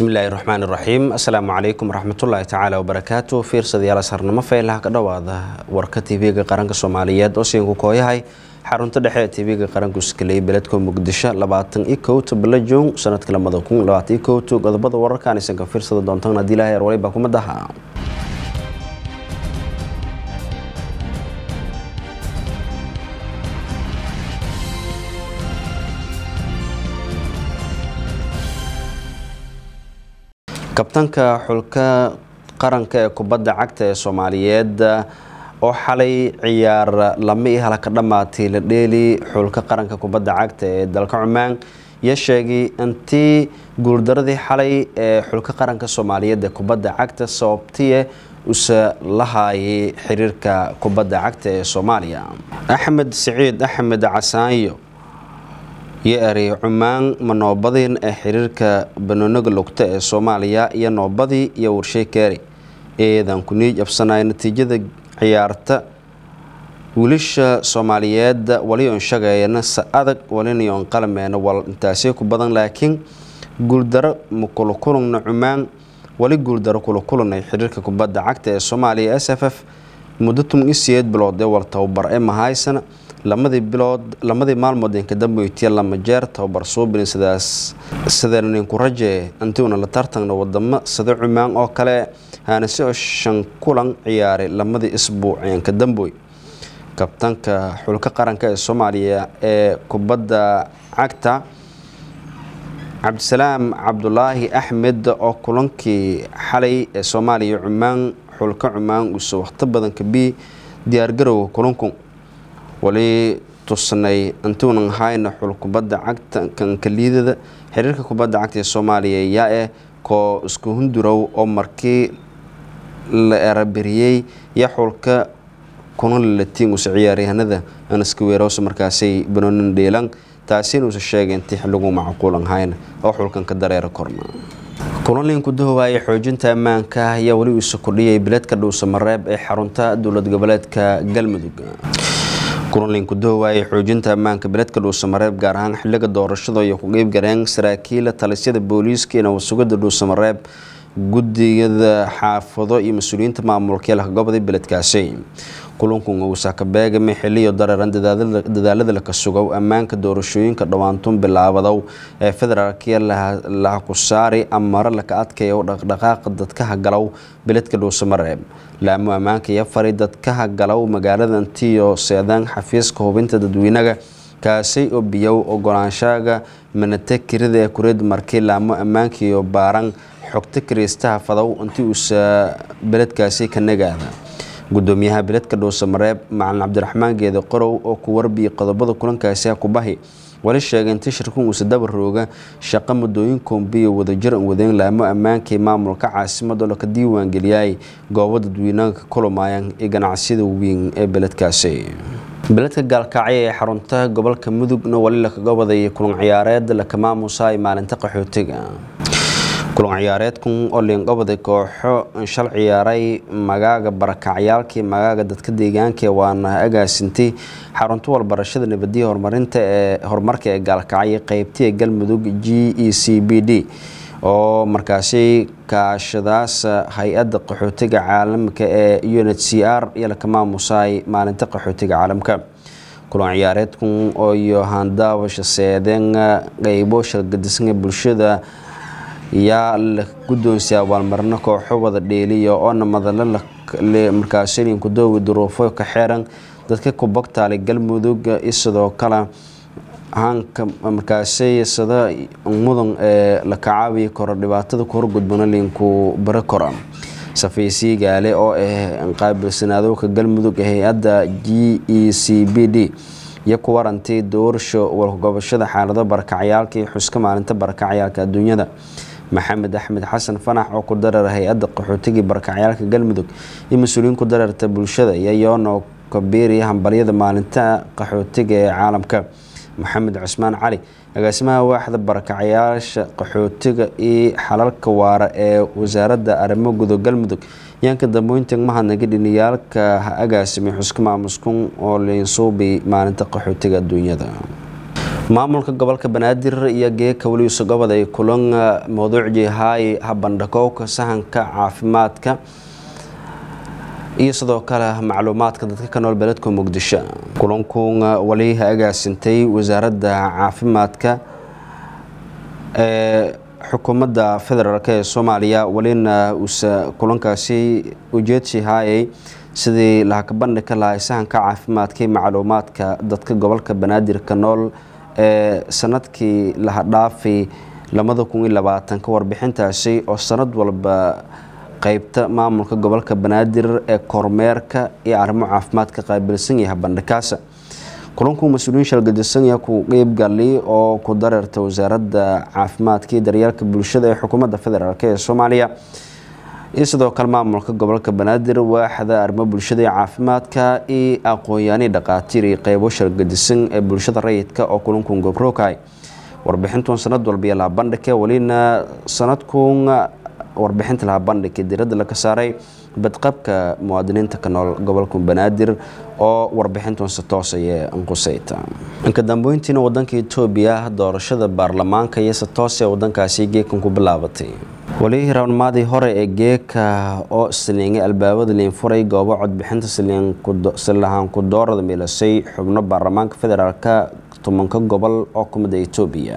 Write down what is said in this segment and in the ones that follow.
bismillaahi raxmaan iraxiim assalaamu calaykum waraxmatullaahi tacaala wabarakaatu fiirsadayaal sarnimo faylaha ka dhowaada warka tv-ga qaranka soomaaliyeed oo siinka kooyahay xarunta dhexe ee tv-ga qaranku iskaley beledka muqdisho labaatan iyo kowta bilo jun sanadka lamada kun labaatan iyo kowta qodobada wararkaan aysan ka fiirsada doontaan haddii ilahay arwalay baa kumadaha kabtanka xulka qaranka ee kubadda cagta ee soomaaliyeed oo xalay ciyaar lama i hala ka dhammaatay la dheeli xulka qaranka kubadda cagta ee dalka cumaan iyo sheegay intii guuldaradii xalay ee xulka qaranka soomaaliyeed ee kubadda cagta sababtiye usa la haayay xiriirka kubadda cagta ee soomaaliya axmed siciid axmed casaanyo iyo erey cumaan ma noobadin ee xiriirka banooniga lugta ee soomaaliya iyo noobadii iyo warshey keeri eedan ku niij absanay natiijada ciyaarta wiilasha soomaaliyeed walion shageeyana sa adag walinion qalmeena wal intaasii ku badan laakiin guuldaro ma kulakulugna cumaan wali guuldaro kulakulunay xiriirka kubadda cagta ee soomaaliya s f f muddo tun iyo sideed bilood ee wal tababar ee mahaysana lamadii bilood lamadii maalmood inka dambeyti lama jeer tababar suubin sidaas sideen ninku raje intiuna la tartagna wadamo sida cumaan oo kale haanase oo shan kulan ciyaaray lamadii isbuuc inka damboy kabtanka xulka qaranka ee soomaaliya ee kubadda cagta cabdisalaam cabdulaahi axmed oo kulankii xalay ee soomaaliya cumaan xulka cumaan uuse waqti badan kabi diyaargarowga kulanku wali tusnay intuunan hayna xul kubadda cagta kankaliidada xiriirka kubadda cagta ee soomaaliya yaa eh koo isku hundurow oo markii la eraberiyey iyo xulka kuna lalatiin usa ciyaaryahanada anaska weerowsa markaasay banoonin dheelan taasina uusa sheegay intii xiligu macquulan hayna oo xulkan ka dareera korna kulanlinku dahowaayay xoojinta ammaanka ayaa weli uisa kordhiyay bileedka dhuusamareeb ee xarunta dowlad goboleedka galmudug kulanlinku dahowaayay xoojinta ammaanka beledka dhuusamareeb gaar ahaan xiliga doorashada iyo ku qeybgaleen saraakiila talisyada booliiska iyo nabadsugada dhuusamareeb gudiyada xaafado iyo mas-uuliyiinta maamulka eelka goboda beledkaasi kulanku uusa ka beegame xiliyo dareeran dadaalada laka sugow ammaanka doorashooyinka dhowaantun bilaabadow ee federaalkiya laha ku saari amaro laka adkayo dhaqdhaqaaqa dadkaha galow beledka dhuusamareeb laamo ammaanka iyo fari dadkaha galow magaalada intiyo seedaan xafiiska hubinta dadweynaga kaasay oo biyow ogolaanshaga manate kirida ee kureed markii laamo ammaanka iyo baaran xogta kiriistaha fadow intii uusa beledkaasi ka nagaada gudoomiyaha beledka dhuusamareeb macalin cabdiraxmaan geede qorow oo ku warbiyay qodobada kulankaasi kubahi wali sheegay intii shirkun uusa dabarooga shaqo muddooyin koombiyo wadajir an wadeen laamo ammaankii maamulka caasimada laka diiwaangeliyay goobo dadweynaha ka kulumaayaan iyo ganacsiyada weyn ee beledkaasi beledka gaalkacyo ee xarunta gobolka mudugna wali lakaga wadayay kulan ciyaareed laka maamusaay maalinta qaxootiga kulan ciyaareedkan oo liinqabaday kooxo shal ciyaaray magaaga barakacyaalkii magaaga dadka deegaanka waana agaasintay xarunta walbarashada nabadiya horumarinta ee horumarka ee gaalkacyo qeybtii ee galmudug g e c b d oo markaasi kaashadaas hay-adda qaxootiga caalamka ee u n h c r iyo laka maamusaay maalinta qaxootiga caalamka kulan ciyaareedkan oo iyo handaawasha seedeen qeybo shalgadisnga bulshada yaa la guddoonsiya abaalmarino kooxo wada dheeliya oona madalo markaasinku doowi duruufo ka xeeran dadka kubagtaale galmudug iyo sidoo kale hanka markaasay sida mudan ee la kacaabiyi karo dhibaatada ku horgudbana liinku bari kora safaysiyi gaale oo ah qaabilsanaadowka galmudug ee hay-adda g e c b d iyo ku warantay doorsho walgobashada xaalado barakacyaalka iyo xuska maalinta barakacyaalka adduunyada maxamed axmed xasan fanax oo ku dareera hay-adda qaxootigii barakacyaalka galmudug iyo mas-uuliyiin ku dareerta bulshada iyo yono kabiiriya hambalyada maalinta qaxootiga ee caalamka maxamed cusmaan cali agaasimaha waaxda barakacyaasha qaxootiga iyo xalalka waara ee wasaaradda arrimo gudo galmudug yaanka dambeynta mahadnaga dhiniyaalka ha agaasimay xuska maamuskun oo liinsuubi maalinta qaxootiga adduunyada maamulka gobolka banaadir iyo geeka weligiisa gobod ay kulan mawduucii haay habandhakowka sahanka caafimaadka iyo sidoo kale macluumaadka dadka ka nool beledka muqdisho kulankun wali agaasintay wasaaradda caafimaadka ee xukuumadda federaalk ee soomaaliya walina uuse kulankaasi ujeedsi haayay sidii lahakabandhi ka lahay sahanka caafimaadka iyo macluumaadka dadka gobolka banaadirka nool ee sanadkii laha dhaafay labada kun iyo labaatanka warbixintaasi oo sanad walba qeybta maamulka gobolka banaadir ee kormeerka iyo arrimo caafimaadka qaabilsan yahay bandhikaasa kulanku mas-uuliyiin shalgadisanya ku qeybgali oo ku dareerta wasaaradda caafimaadka iyo daryeelka bulshada ee xukuumadda federaalk ee soomaaliya iyo sidoo kale maamulka gobolka banaadir waaxda arrimo bulshada iyo caafimaadka iyo aqoon-yaani dhaqaatiir iyo qeybo shalgadisan ee bulshada rayidka oo kulankun gobrookahay warbixintun sanad walba iyo lahabandhike welina sanadkun warbixinta laha bandhigka diradda laga saaray badqabka muwaadiniinta ka nool gobolka banaadir oo warbixintun si toosaya anquseyta inka dambeyntiina wadanka etoobiya doorashada baarlamaanka iyo si toose wadankaasi geekan ku bilaabatay weli rawnmaadii hore ee geeka oo saliingay albaabada liinfuray goobo codbixinta salihaan ku doorada milasay xubno baarlamaanka federaalka tobanka gobol oo kumida etoobiya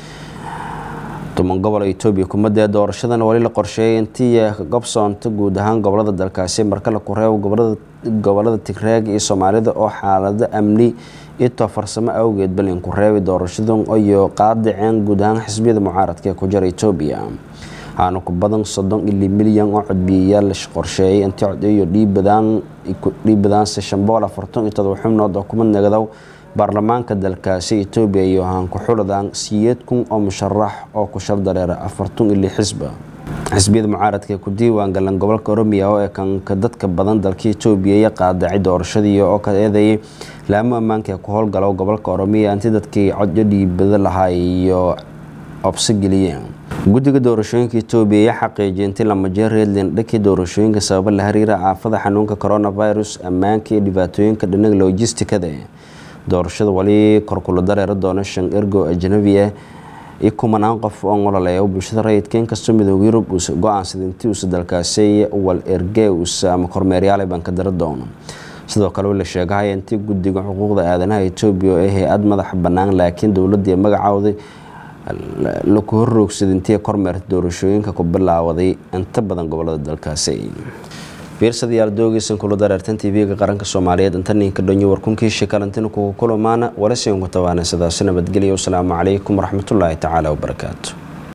toban gobol etoobiya kumadee doorashadan wali la qorsheeyay intii gobsoonta guud ahaan gobolada dalkaasi marka la kureebo gobolada tigreeg iyo soomaalida oo xaalado amni itoo farsamo awgeed balin ku reebay doorashadan iyo qaadaceen guud ahaan xisbiyada mucaaradka ee ku jira etoobiya waxaana ku badan soddon ili milyan oo codbiyayaal la qorsheeyay intii codeeyo dhiibadaanse shambool afartan iyo todoba xubnood oo kuma nagadow baarlamaanka dalkaasi etoobiya iyo ahaan ku-xuladaan siyeed kun oo musharax oo ku shal dareera afartan ili xisba xisbiyada mucaaradka ee ku diiwaan galan gobolka oromiya oo ee kanka dadka badan dalka etoobiya iyo qaadacay doorashadii oo ka eedeeyay laamo ammaanka ee ku howlgalo gobolka oromiya intii dadkii codyo dhiibada lahaa iyo obso geliyeen guddiga doorashooyinka etoobiya ayaa xaqiijiyay intii lama jeer reedland dhankii doorashooyinka sababa la xiriira aafada xanuunka coronavirus ammaanka iyo dhibaatooyinka dhinaga logistikada doorashada wali korkula dareera doona shan ergo ajnabi ah iyo kumanaan qof oo nololeeya bulshada rayidka inkastoo midooda yurub uusa go-aansada intii uusa dalkaasi wal erge uusa ama kormeeryaal baan ka dara doono sidoo kale la sheegahaya intii guddiga xuquuqda aadanaha etoobiya ee hay-ad madaxa bannaan laakiin dowladii magacooday laku horroogsaday intii kormeerta doorashooyinka ku bilaawaday inta badan gobolada dalkaasi fiirsadayaal doogeysan kula dareertan tv-ga qaranka soomaaliyeed inta ninka dhonyo warkunkii shikalantina kugu kulamaana walasiinku tabaana sidaasi nabadgelya wasalaamu calaykum waraxmatullaahi tacaala wabarakaatu